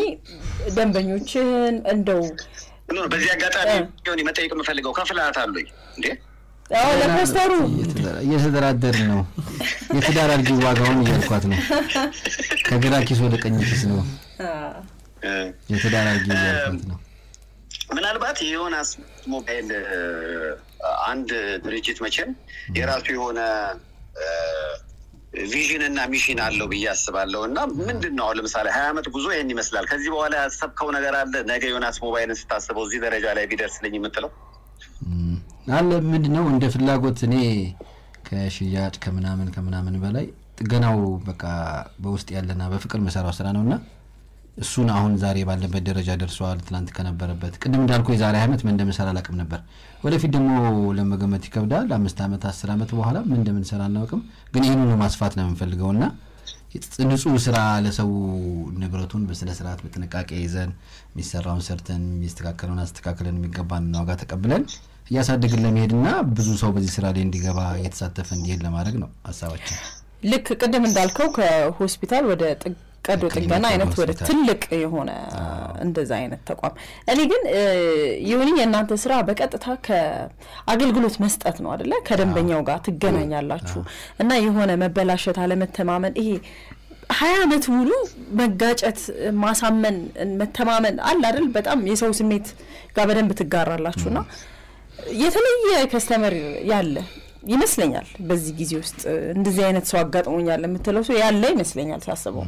ደንበኞችን እንደው ኖ፣ በዚህ አጋጣሚ እ። ሆን መጠየቅ የምፈልገው ከፍልሃት አሉኝ እንዴ አዎ ለፖስተሩ እየተደራ- እየተደራደርን ነው። የትዳር አልጊ ዋጋውን እያልኳት ነው። ከግራ ኪስ ወደ ቀኝ ኪስ ነው። እ። የትዳር አልጊ እያልኳት ነው። ምናልባት የዮናስ ሞባይል እ፣ አንድ ድርጅት መቼም የራሱ የሆነ እ፣ ቪዥን እና ሚሽን አለው ብዬ አስባለሁ። እና ምንድን ነው አሁን ለምሳሌ ሀያ ዓመት ጉዞ ይህን ይመስላል። ከዚህ በኋላ ያሰብከው ነገር አለ? ነገ ዮናስ ሞባይልን ስታስበው እዚህ ደረጃ ላይ ቢደርስልኝ የምትለው እም፣ አለ ምንድን ነው እንደ ፍላጎት እኔ ከሽያጭ ከምናምን ከምናምን በላይ ጥገናው በቃ በውስጥ ያለና በፍቅር መሰራው ስራ ነው እና እሱን አሁን ዛሬ ባለበት ደረጃ ደርሰዋል። ትናንት ከነበረበት ቅድም እንዳልኩ የዛሬ ዓመት ምን እንደምንሰራ አላውቅም ነበር። ወደፊት ደግሞ ለመገመት ይከብዳል። አምስት ዓመት አስር ዓመት በኋላ ምን እንደምንሰራ አናውቅም። ግን ይህንኑ ማስፋት ነው የምንፈልገው እና ንጹህ ስራ ለሰው ንብረቱን በስነ ስርዓት በጥንቃቄ ይዘን የሚሰራውን ሰርተን የሚስተካከለውን አስተካክለን የሚገባን ዋጋ ተቀብለን እያሳደግን ለመሄድና ብዙ ሰው በዚህ ስራ ላይ እንዲገባ እየተሳተፈ እንዲሄድ ለማድረግ ነው ሀሳባችን። ልክ ቅድም እንዳልከው ከሆስፒታል ወደ ጥግ- ቀዶ ክሊኒክ ጥገና ወደ አይነት ወደ ሆስፒታል። ትልቅ የሆነ እንደዛ አይነት ተቋም እኔ ግን ይሁን የእናንተ ስራ በቀጥታ ከአገልግሎት መስጠት ነው አደለ? ከደንበኛው ጋር ትገናኛላችሁ እና የሆነ መበላሸት፣ አለመተማመን ይሄ ሀያ አመት ሙሉ መጋጨት፣ ማሳመን፣ መተማመን አለ አይደል? በጣም የሰው ስሜት ጋር በደንብ ትጋራላችሁ እና የተለየ ከስተመር ያለ ይመስለኛል። በዚህ ጊዜ ውስጥ እንደዚህ አይነት ሰው አጋጥሞኛል የምትለው ሰው ያለ ይመስለኛል ሳስበው።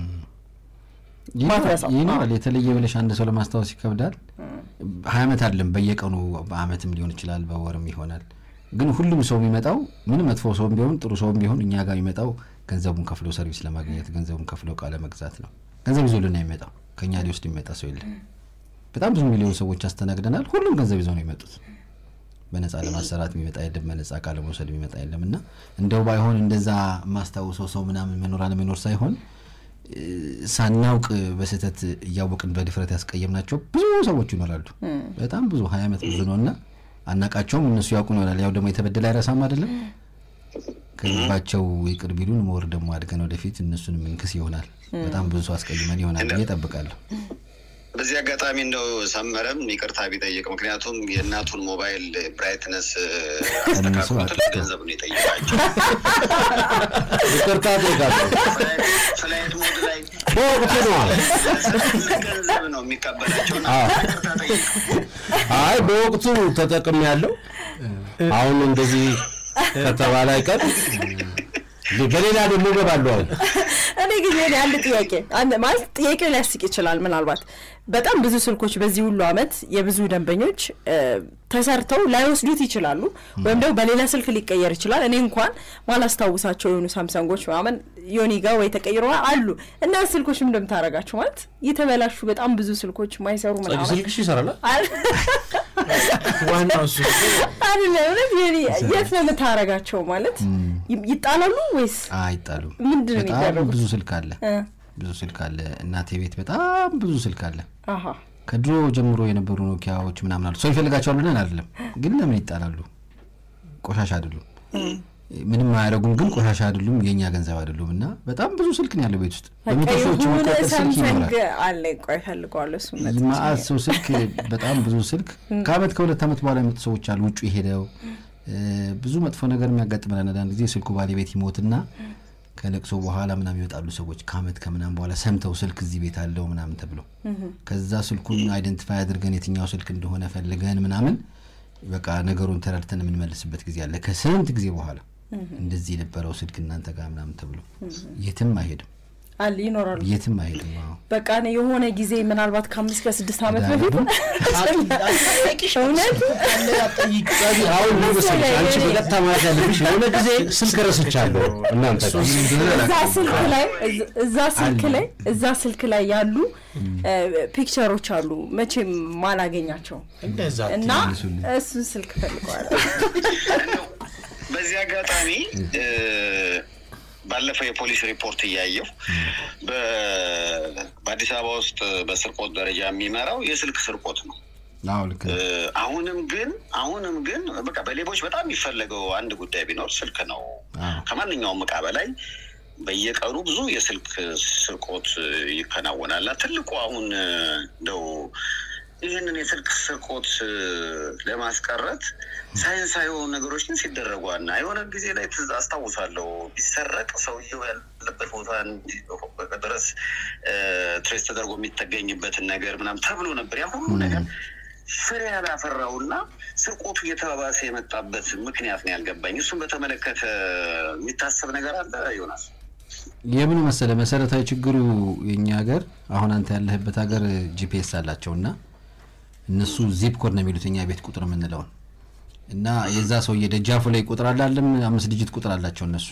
ማትረሳው። ይኖራል። የተለየ ብለሽ አንድ ሰው ለማስታወስ ይከብዳል። ሀያ ዓመት አይደለም በየቀኑ በአመትም ሊሆን ይችላል፣ በወርም ይሆናል። ግን ሁሉም ሰው የሚመጣው ምንም መጥፎ ሰውም ቢሆን ጥሩ ሰውም ቢሆን እኛ ጋር የሚመጣው ገንዘቡን ከፍሎ ሰርቪስ ለማግኘት ገንዘቡን ከፍሎ እቃ ለመግዛት ነው። ገንዘብ ይዞልን ነው የሚመጣው። ከእኛ ሊወስድ የሚመጣ ሰው የለም። በጣም ብዙ ሚሊዮን ሰዎች አስተናግደናል። ሁሉም ገንዘብ ይዘው ነው የመጡት። በነጻ ለማሰራት የሚመጣ የለም፣ በነጻ እቃ ለመውሰድ የሚመጣ የለም። እና እንደው ባይሆን እንደዛ የማስታውሰው ሰው ምናምን መኖር አለመኖር ሳይሆን እ፣ ሳናውቅ በስህተት እያወቅን በድፍረት ያስቀየምናቸው ብዙ ሰዎች ይኖራሉ። በጣም ብዙ ሀያ ዓመት ብዙ ነው እና አናቃቸውም። እነሱ ያውቁ ይሆናል። ያው ደግሞ የተበደለ አይረሳም አይደለም። ከልባቸው ይቅር ቢሉን ሞር ደግሞ አድገን ወደፊት እነሱን ምንክስ ይሆናል። በጣም ብዙ ሰው አስቀይመን ይሆናል ብዬ እጠብቃለሁ። በዚህ አጋጣሚ እንደው ሰመረም ይቅርታ ቢጠይቅ፣ ምክንያቱም የእናቱን ሞባይል ብራይትነስ አስተካክሎ ትልቅ ገንዘብ ነው የጠየቃቸው። ይቅርታ ጠይቃለሁ። ፍላይት ሞድ ላይ በወቅቱ ነው ትልቅ ገንዘብ ነው የሚቀበላቸው። እና ይቅርታ ጠይቅ። አይ በወቅቱ ተጠቅም ያለው አሁን እንደዚህ ከተባለ አይቀር በሌላ ደግሞ እገባለሁ አሁን እኔ ግን የኔ አንድ ጥያቄ አንድ ማለት ጥያቄው ሊያስቅ ይችላል። ምናልባት በጣም ብዙ ስልኮች በዚህ ሁሉ አመት የብዙ ደንበኞች እ፣ ተሰርተው ላይወስዱት ይችላሉ፣ ወይም ደግሞ በሌላ ስልክ ሊቀየር ይችላል። እኔ እንኳን ማላስታውሳቸው የሆኑ ሳምሰንጎች ምናምን ዮኒ ጋር ወይ ተቀይሮ አሉ እና ስልኮች ምን እንደምታደርጋቸው ማለት የተበላሹ በጣም ብዙ ስልኮች ማይሰሩ ጸጊ ምናምን ስልክሽ ይሰራል አል- ዋናው እሱ አይደለም እውነት ዮኒ የት ነው የምታደርጋቸው? ማለት ይ- ይጣላሉ ወይስ አይጣሉም። ምንድን ነው በጣም የሚደረጉት? ብዙ ስልክ አለ፣ እ፣ ብዙ ስልክ አለ። እናቴ ቤት በጣም ብዙ ስልክ አለ። አሀ ከድሮ ጀምሮ የነበሩ ኖኪያዎች ምናምን አሉ። ሰው ይፈልጋቸዋል ብለን አይደለም፣ ግን ለምን ይጣላሉ? ቆሻሻ አይደሉም። ምንም አያደርጉም፣ ግን ቆሻሻ አይደሉም፣ የእኛ ገንዘብ አይደሉም። እና በጣም ብዙ ስልክ ነው ያለው ቤት ውስጥ በመቶ በቃ ሺዎች የሆነ የሚቆጠር ስልክ ሳምሰንግ ይኖራል። አለ ቆይ ፈልገዋለሁ እሱ ማአት ሰው ስልክ በጣም ብዙ ስልክ ከአመት ከሁለት ዓመት በኋላ የመጡ ሰዎች አሉ ውጭ ሄደው እ፣ ብዙ መጥፎ ነገር የሚያጋጥመን አንዳንድ ጊዜ ስልኩ ባለቤት ይሞትና ከለቅሶ በኋላ ምናምን ይወጣሉ ሰዎች ከአመት ከምናምን በኋላ ሰምተው ስልክ እዚህ ቤት አለው ምናምን ተብሎ ከዛ ስልኩን አይደንቲፋይ አድርገን የትኛው ስልክ እንደሆነ ፈልገን ምናምን በቃ ነገሩን ተረድተን የምንመልስበት ጊዜ አለ ከስንት ጊዜ በኋላ እንደዚህ የነበረው ስልክ እናንተ ጋር ምናምን ተብሎ የትም አይሄድም አለ ይኖራሉ። የትም አይሄድም አዎ በቃ እኔ የሆነ ጊዜ ምናልባት ከአምስት ከስድስት ዓመት ዳግም በፊት እውነት አሁን ምን መሰለሽ አንቺ በቀጥታ ማለት ያለብሽ የሆነ ጊዜ ስልክ ረስቻለሁ እናንተ ጋር እዛ ስልክ ላይ እዛ ስልክ ላይ እዛ ስልክ ላይ ያሉ ፒክቸሮች አሉ መቼም ማላገኛቸው እንደዛ እና እሱን ስልክ ፈልገዋል። በዚህ አጋጣሚ እ፣ ባለፈው የፖሊስ ሪፖርት እያየሁ በ- በአዲስ አበባ ውስጥ በስርቆት ደረጃ የሚመራው የስልክ ስርቆት ነው። አዎ ልክ እ፣ ነው። አሁንም ግን አሁንም ግን በቃ በሌቦች በጣም የሚፈለገው አንድ ጉዳይ ቢኖር ስልክ ነው። አዎ። ከማንኛውም እቃ በላይ በየቀኑ ብዙ የስልክ ስርቆት ይከናወናል። እና ትልቁ አሁን እ፣ እንደው ይህንን የስልክ ስርቆት እ፣ ለማስቀረት ሳይንሳዊ የሆኑ ነገሮች ግን ሲደረጉ እና የሆነ ጊዜ ላይ ትዝ አስታውሳለሁ ቢሰረቅ ሰውየው ያለበት ቦታ እንዲ- ድረስ እ፣ ትሬስ ተደርጎ የሚተገኝበትን ነገር ምናምን ተብሎ ነበር ያ ሁሉ ነገር ፍሬ ያላፈራውና ስርቆቱ እየተባባሰ የመጣበት ምክንያት ነው ያልገባኝ። እሱን በተመለከተ የሚታሰብ ነገር አለ ዮናስ? የምኑ መሰለ መሰረታዊ ችግሩ የኛ ሀገር አሁን አንተ ያለህበት ሀገር ጂፒኤስ አላቸው እና እነሱ ዚፕ ኮድ ነው የሚሉት እኛ ቤት ቁጥር የምንለውን እና የዛ ሰውዬ ደጃፉ ላይ ቁጥር አላለም አምስት ዲጂት ቁጥር አላቸው እነሱ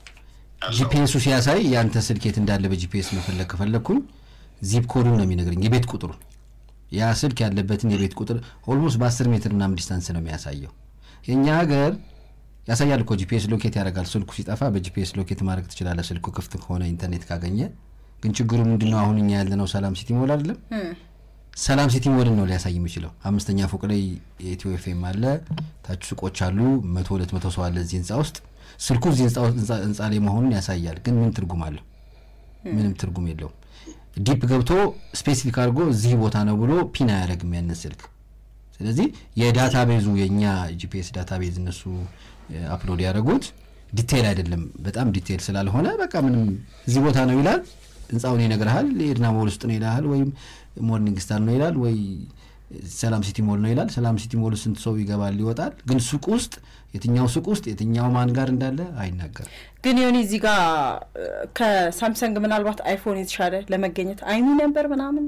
ጂፒኤሱ ሲያሳይ የአንተ ስልክ የት እንዳለ በጂፒኤስ መፈለግ ከፈለግኩኝ ዚፕ ኮዱን ነው የሚነግረኝ የቤት ቁጥሩ ያ ስልክ ያለበትን የቤት ቁጥር ኦልሞስት በአስር ሜትር ምናምን ዲስታንስ ነው የሚያሳየው የእኛ ሀገር ያሳያል እኮ ጂፒኤስ ሎኬት ያደርጋል ስልኩ ሲጠፋ በጂፒኤስ ሎኬት ማድረግ ትችላለህ ስልኩ ክፍት ከሆነ ኢንተርኔት ካገኘ ግን ችግሩ ምንድነው አሁን እኛ ያለነው ሰላም ሲቲ ሞል አይደለም ሰላም ሲቲ ሞልን ነው ሊያሳይ የሚችለው አምስተኛ ፎቅ ላይ የኢትዮ ኤፍኤም አለ ታች ሱቆች አሉ መቶ ሁለት መቶ ሰው አለ እዚህ ህንፃ ውስጥ ስልኩ እዚህ ህንፃ ውስጥ- ህንፃ- ህንፃ ላይ መሆኑን ያሳያል ግን ምን ትርጉም አለው ምንም ትርጉም የለውም ዲፕ ገብቶ ስፔሲፊክ አድርጎ እዚህ ቦታ ነው ብሎ ፒን አያደርግም ያንን ስልክ ስለዚህ የዳታ ቤዙ የእኛ ጂፒኤስ ዳታ ቤዝ እነሱ አፕሎድ ያደረጉት ዲቴይል አይደለም በጣም ዲቴይል ስላልሆነ በቃ ምንም እዚህ ቦታ ነው ይላል ህንፃውን ይነግርሃል የኤድና ሞል ውስጥ ነው ይልሃል ወይም ሞርኒንግ ስታር ነው ይላል ወይ ሰላም ሲቲ ሞል ነው ይላል ሰላም ሲቲ ሞል ስንት ሰው ይገባል ይወጣል ግን ሱቅ ውስጥ የትኛው ሱቅ ውስጥ የትኛው ማን ጋር እንዳለ አይናገርም ግን የሆነ እዚህ ጋር እ፣ ከሳምሰንግ ምናልባት አይፎን የተሻለ ለመገኘት አይሚ ነበር ምናምን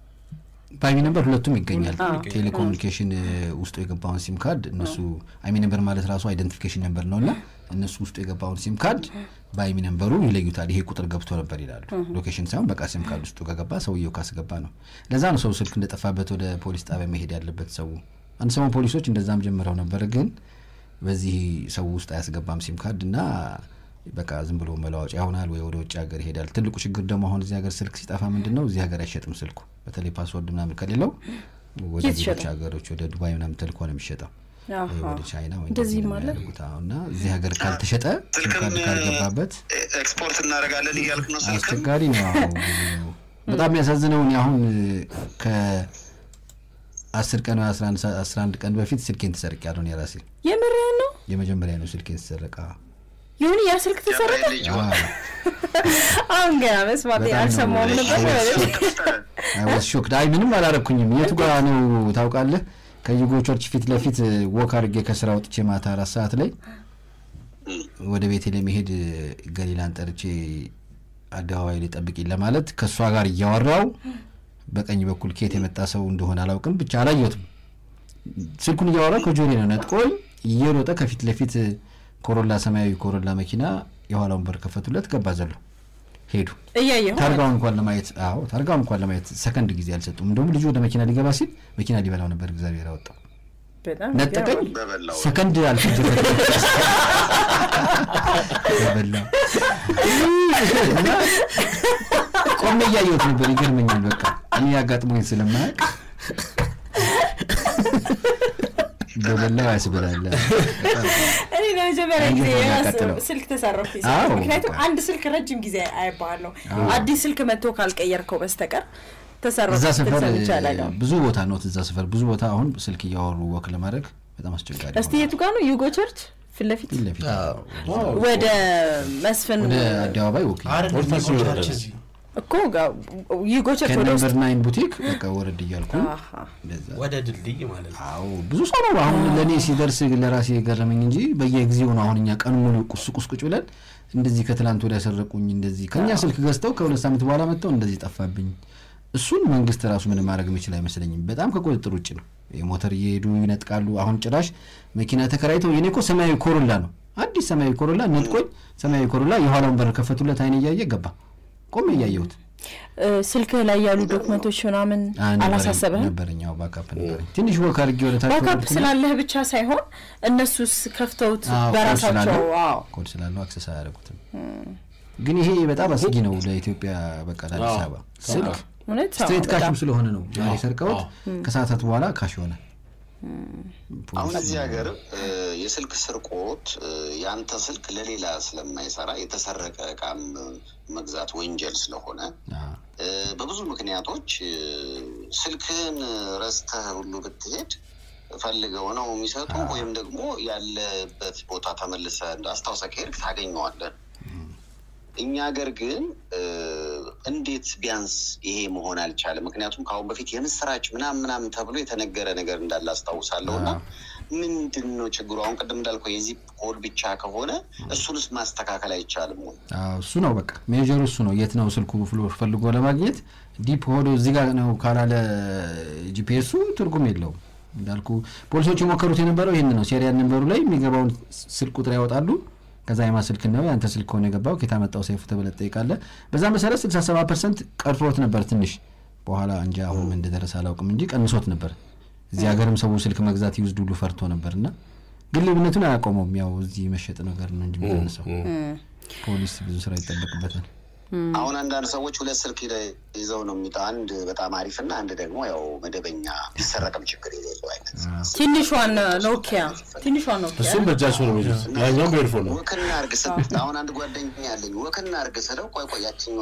በአይሚ ነበር ሁለቱም ይገኛል ቴሌኮሙኒኬሽን እ፣ ውስጡ የገባውን ሲም ካርድ እነሱ አይሚ ነበር ማለት ራሱ አይደንቲፊኬሽን ነበር ነው እና እነሱ ውስጡ የገባውን ሲም ካርድ በአይሚ ነንበሩ ይለዩታል ይሄ ቁጥር ገብቶ ነበር ይላሉ ሎኬሽን ሳይሆን በቃ ሲም ካርድ ውስጡ ከገባ ሰውየው ካስገባ ነው ለዛ ነው ሰው ስልክ እንደጠፋበት ወደ ፖሊስ ጣቢያ መሄድ ያለበት ሰው አንድ ሰሞን ፖሊሶች እንደዛም ጀምረው ነበር ግን በዚህ ሰው ውስጥ አያስገባም ሲም ካርድ እና በቃ ዝም ብሎ መለዋወጫ ይሆናል ወይ ወደ ውጭ ሀገር ይሄዳል ትልቁ ችግር ደግሞ አሁን እዚህ ሀገር ስልክ ሲጠፋ ምንድን ነው እዚህ ሀገር አይሸጥም ስልኩ በተለይ ፓስወርድ ምናምን ከሌለው ወደ የት ሌሎች ይሸጣል? ሀገሮች ወደ ዱባይ ምናምን ተልኮ ነው የሚሸጠው ወይ አሃ። ወደ ቻይና ወይ እንደዚህም እንደዚህ ነው አለ? የሚያደርጉት። አዎ፣ እና እዚህ ሀገር ካልተሸጠ ሲም ስልክም ካርድ ካልገባበት ኤክስፖርት እናደርጋለን እያልክ ነው። ስልክም አስቸጋሪ ነው። አዎ፣ ብዙ- በጣም የሚያሳዝነው እኔ አሁን ከአስር ቀን ወይ አስራ አንድ ቀን በፊት ስልኬን ተሰርቅ ያለሁ እኔ ራሴ የምርህን ነው የመጀመሪያ ነው ስልኬን ተሰረቀ። ይሁን ያ ስልክ ተሰረቀ ገብርኤል ልጅ ሆነ። አሁን ገና መስማት በጣም ነው አልሰማሁም ነበር አይ ዋዝ ሾክድ። አይ ምንም አላረኩኝም። የቱ ጋር ነው ታውቃለህ? ከዩጎ ቸርች ፊት ለፊት ወክ አድርጌ ከስራ ወጥቼ ማታ አራት ሰዓት ላይ ወደ ቤቴ ለመሄድ ገሊላን ጠርቼ አደባባይ ላይ ጠብቂኝ ለማለት ከእሷ ጋር እያወራው በቀኝ በኩል ኬት የመጣ ሰው እንደሆነ አላውቅም፣ ብቻ አላየሁትም። ስልኩን እያወራው ከጆሬ ነው ነጥቆኝ እየሮጠ ከፊት ለፊት ኮሮላ ሰማያዊ ኮሮላ መኪና የኋላውን በር ከፈቱለት፣ ገባ ዘሎ ሄዱ። እያየሁ ታርጋውን እንኳን ለማየት አዎ ታርጋውን እንኳን ለማየት ሰከንድ ጊዜ አልሰጡም። እንደውም ልጁ ወደ መኪና ሊገባ ሲል መኪና ሊበላው ነበር እግዚአብሔር አወጣው። በጣም ነጠቀኝ። ይገርማል። በበላው ሰከንድ አልፈጀበት በበላ እና ቆሜ እያየሁት ነበር። ይገርመኛል። በቃ እኔ ያጋጥሞኝ ስለማያውቅ በበላው ያስበላል። እኔ ለመጀመሪያ ጊዜ አንጀት ነው የራስ የሚያቃጥለው። ስልክ ተሰረፍኩኝ። አዎ፣ ምክንያቱም በቃ። አንድ ስልክ ረጅም ጊዜ አይባለሁ አዲስ ስልክ መጥቶ ካልቀየርከው በስተቀር ተሰረፍ እዛ ሰፈር ሰምቼ አላውቅም። ብዙ ቦታ ነው እዛ ሰፈር ብዙ ቦታ አሁን ስልክ እያወሩ ወክ ለማድረግ በጣም አስቸጋሪ እስቲ ሆኗል። የቱ ጋር ነው ዩጎ ቸርች ፊት ለፊት ፊት ለፊት ወደ መስፍን ወደ አደባባይ ወክ አይደለም ወደታች ዩጎ ይወርዳል። ቸርች እዚህ እኮ ጋ- ዩጎ ቸርች ወደ ውስጥ ከነምበር ናይን ቡቲክ በቃ ወረድ እያልኩ አሃ። እንደዛ ወደ ድልድይ ማለት ነው። አዎ ብዙ ሰው ነው አሁን ለእኔ ሲደርስ ለራሴ የገረመኝ እንጂ በየጊዜው ነው አሁን እኛ ቀን ሙሉ ቁስ ቁስ ቁጭ ብለን እንደዚህ ከትላንት ወዲያ ሰረቁኝ እንደዚህ ከኛ ስልክ ገዝተው ከሁለት ሳምንት በኋላ መጥተው እንደዚህ ጠፋብኝ እሱን መንግስት ራሱ ምንም ማድረግ የሚችል አይመስለኝም በጣም ከቁጥጥር ውጭ ነው የሞተር እየሄዱ ይነጥቃሉ አሁን ጭራሽ መኪና ተከራይተው የኔ እኮ ሰማያዊ ኮሮላ ነው አዲስ ሰማያዊ ኮሮላ ነጥቆኝ ሰማያዊ ኮሮላ የኋላውን በር ከፈቱለት አይን እያየ ገባ ቆሜ እያየሁት እ፣ ስልክህ ላይ ያሉ ዶክመንቶች ምናምን አይ፣ ነበረኝ- አላሳሰበህም? ነበረኝ ያው ባካፕ ነበረኝ ትንሽ ወክ አድርጌ ወደታች ባካፕ ወረድኩና- ስላለህ ብቻ ሳይሆን እነሱስ ከፍተውት አዎ፣ ኮድ በራሳቸው ስላለው አዎ ኮድ ስላለው አክሰስ አያደርጉትም። ግን ይሄ በጣም አስጊ ነው ለኢትዮጵያ በቃ ለአዲስ አዎ። አበባ ስልክ እውነት አዎ፣ ስትሬት በጣም። ካሽም ስለሆነ ነው ዛሬ ሰርቀውት ከሰዓታት በኋላ ካሽ ሆነ። አሁን እዚህ ሀገር እ፣ የስልክ ስርቆት እ፣ የአንተ ስልክ ለሌላ ስለማይሰራ የተሰረቀ እቃም መግዛት ወንጀል ስለሆነ አዎ። እ፣ በብዙ ምክንያቶች እ፣ ስልክህን ረስተህ ሁሉ ብትሄድ ፈልገው ነው የሚሰጡ ወይም ደግሞ ያለበት ቦታ ተመልሰህ እንደ አስታውሰህ ከሄድክ ታገኘዋለህ። እኛ ሀገር ግን እ፣ እንዴት ቢያንስ ይሄ መሆን አልቻለም? ምክንያቱም ከአሁን በፊት የምስራች ምናምን ምናምን ተብሎ የተነገረ ነገር እንዳለ አስታውሳለሁ። እና ምንድን ነው ችግሩ? አሁን ቅድም እንዳልከው የዚህ ኮድ ብቻ ከሆነ እሱንስ ማስተካከል አይቻልም ወይ? አዎ፣ እሱ ነው በቃ ሜጀሩ እሱ ነው። የት ነው ስልኩ ብሎ ፈልጎ ለማግኘት ዲፕ ሆዶ እዚህ ጋር ነው ካላለ ጂፒኤሱ ትርጉም የለውም። እንዳልኩ ፖሊሶች የሞከሩት የነበረው ይህን ነው። ሴሪያል ነንበሩ ላይ የሚገባውን ስልክ ቁጥር ያወጣሉ። ከዛ የማ ስልክ ነው ያንተ ስልክ ከሆነ የገባው ከየት አመጣው ሰይፉ ተብለህ ትጠይቃለህ። በዛ መሰረት 67 ፐርሰንት ቀርቶት ነበር ትንሽ በኋላ እንጂ አሁን ምን እንደደረሰ አላውቅም እንጂ ቀንሶት ነበር። እዚህ ሀገርም ሰው ስልክ መግዛት ይውስድ ሁሉ ፈርቶ ነበር እና ግን ልዩነቱን አያቆመውም። ያው እዚህ መሸጥ ነገር ነው እንጂ የሚቀንሰው ፖሊስ ብዙ ስራ ይጠበቅበታል። አሁን አንዳንድ ሰዎች ሁለት ስልክ ሂደ- ይዘው ነው የሚጠ አንድ በጣም አሪፍ እና አንድ ደግሞ ያው መደበኛ ቢሰረቅም ችግር የሌለው አይነት ትንሿን ኖኪያ ትንሿን ኖኪያ እሱም በእጃቸው ነው የሚይዙት ያኛውም በኤርፎን ነው ወክና እርግ ስል አሁን አንድ ጓደኛ ያለኝ ወክና እርግ ስለው ቆይ ቆይ ያችኛዋ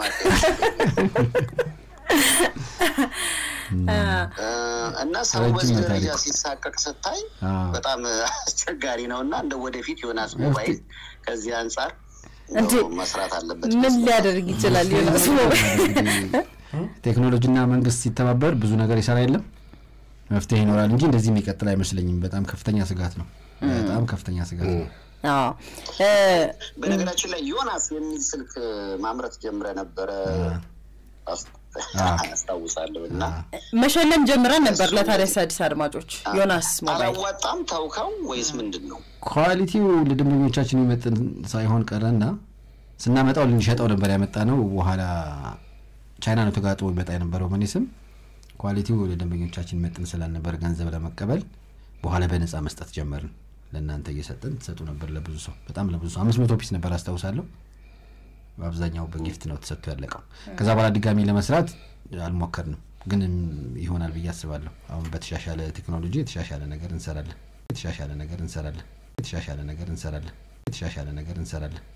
እና ሰው ረጅም በዚህ ነው ደረጃ ታሪኩ። ሲሳቀቅ ስታይ አዎ። በጣም አስቸጋሪ ነው እና እንደ ወደፊት ዮናስ ሞባይል ከዚህ አንጻር እንዴ፣ እንደው መስራት አለበት ምን ሊያደርግ ይችላል ዮናስ ቴክኖሎጂና መንግስት ሲተባበር ብዙ ነገር ይሰራ የለም መፍትሄ ይኖራል እንጂ እንደዚህ የሚቀጥል አይመስለኝም። በጣም ከፍተኛ ስጋት ነው። በጣም ከፍተኛ ስጋት ነው። አዎ እ፣ በነገራችን ላይ ዮናስ የሚል ስልክ ማምረት ጀምረ ነበረ አስ- አስታውሳለሁ እና መሸለም ጀምረን ነበር ለታዲያስ አዲስ አድማጮች ዮናስ ሞባይል አላዋጣም ታውከው ወይስ ምንድን ነው? ኳሊቲው ለደንበኞቻችን የሚመጥን ሳይሆን ቀረና ስናመጣው ልንሸጠው ነበር ያመጣ ነው። በኋላ ቻይና ነው ተጋጥሞ ይመጣ የነበረው በእኔ ስም። ኳሊቲው ለደንበኞቻችን መጥን ስላልነበር ገንዘብ ለመቀበል በኋላ በነፃ መስጠት ጀመርን። ለእናንተ እየሰጠን ትሰጡ ነበር ለብዙ ሰው፣ በጣም ለብዙ ሰው አምስት መቶ ፒስ ነበር አስታውሳለሁ። በአብዛኛው በጊፍት ነው ተሰጥቶ ያለቀው። ከዛ በኋላ ድጋሚ ለመስራት አልሞከርንም፣ ግን ይሆናል ብዬ አስባለሁ። አሁን በተሻሻለ ቴክኖሎጂ የተሻሻለ ነገር እንሰራለን። የተሻሻለ ነገር እንሰራለን። የተሻሻለ ነገር እንሰራለን። የተሻሻለ ነገር እንሰራለን።